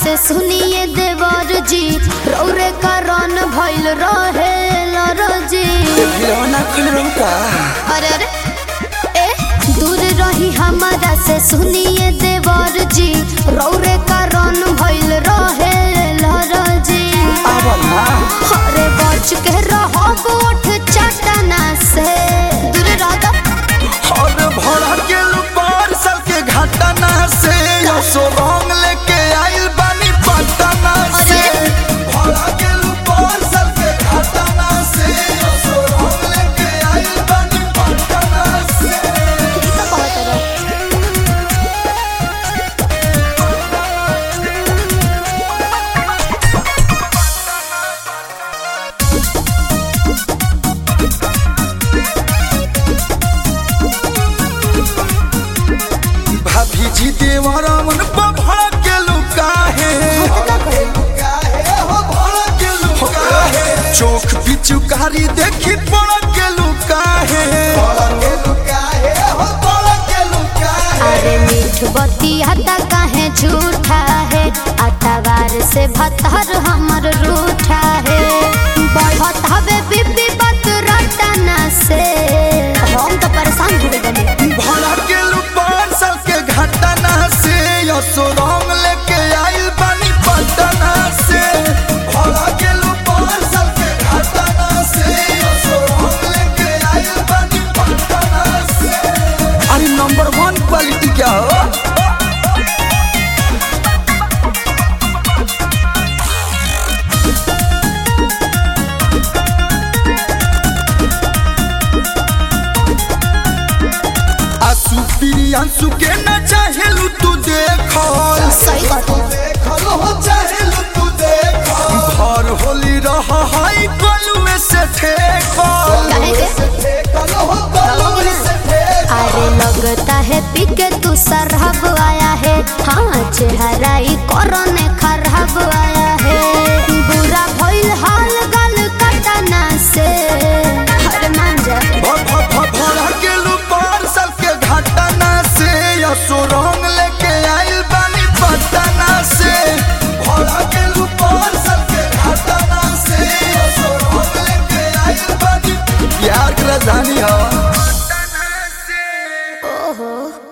से सुनिए देवर जी रौरे कारण भइल रहे लरजी खिलौना खुल का अरे अरे ए दूर रही हमारा से सुनिए देवर जी रौरे कारण भइल रहे लरजी अब ना अरे बच के रहो गोठ चटना से दूर रह दो और भरा के लुपार साल के घटना से यो सो रंग लेके आइल बानी पटना से अरे। भरा के लुपार साल के घटना से यो सो रंग लेके आइल बानी पटना से ठीक है कहत रहो भाभी जी देवरा मन पर भरा के लुका है चोख पिचुकारी देखी पड़ के लुका है अरे मीठ बतिया काहे झूठा है अतवार से भतर हमर रूठा है बढ़त हवे बीबी बात रटना से हम तो परेशान हो गए बनी भरा के लुपार साल के घटना से यसो रंग लेके आइल बानी पटना से भरा के लुपार साल के घटना से यसो रंग लेके आइल बानी पटना से अरे नंबर वन क्वालिटी क्या हो आसू प्रियांशु के न चाहेलू तू देखो सही बात है घर होली रह हाई कलुए से ठेकल काहे के अरे लगता है पीके तू सरहब आया है हाँ चेहरा ही कोरोने खराब आया है बुरा भइल हाल गल कटना से अरे मान जा भ- भ- भ- भरा के लुपार साल के घटना से यसो रंग लेके आइल बानी पटना से भरा के लुपार साल के घटना से यसो रंग लेके आइल बानी प्यार की राजधानी हो ओहो